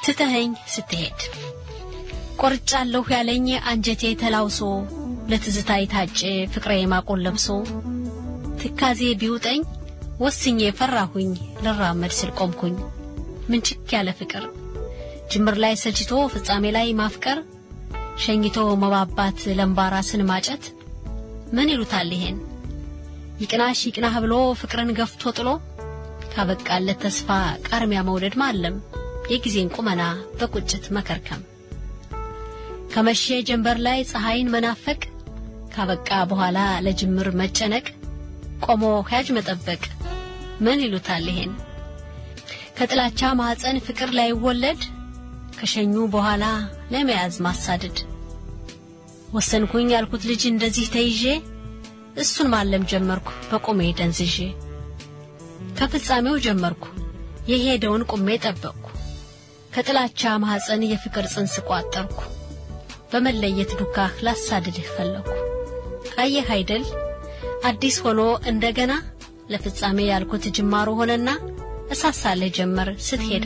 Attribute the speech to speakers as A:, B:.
A: ትተኸኝ ስትሄድ ቆርጫለሁ ያለኝ አንጀቴ ተላውሶ ለትዝታ የታጨ ፍቅሬ ማቆን ለብሶ ትካዜ ቢውጠኝ ወስኜ ፈራሁኝ ልራመድ ስል ቆምኩኝ ምንችክ ያለ ፍቅር ጅምር ላይ ሰልችቶ ፍጻሜ ላይ ማፍቀር ሸኝቶ መባባት ለምባራስን ማጨት ምን ይሉታል ይሄን ይቅናሽ ይቅናህ ብሎ ፍቅርን ገፍቶ ጥሎ ካበቃለት ተስፋ ቃርሚያ መውደድ ማለም የጊዜን ቁመና በቁጭት መከርከም ከመቼ ጀንበር ላይ ፀሐይን መናፈቅ ካበቃ በኋላ ለጅምር መጨነቅ ቆሞ ሕያጅ መጠበቅ ምን ይሉታል ይሄን ከጥላቻ ማኅፀን ፍቅር ላይ ወለድ ከሸኙ በኋላ ለመያዝ ማሳደድ ወሰንኩኝ ያልኩት ልጅ እንደዚህ ተይዤ እሱን ማለም ጀመርኩ በቁሜ ደንዝዤ ከፍጻሜው ጀመርኩ የሄደውን ቁሜ ጠበቅኩ ከጥላቻ ማኅፀን የፍቅር ጽንስ ቋጠርኩ በመለየት ዱካህ ላሳድድህ ፈለኩ አየህ አይደል አዲስ ሆኖ እንደገና ለፍጻሜ ያልኩት ጅማሮ ሆነና እሳሳለህ ጀመር ስትሄድ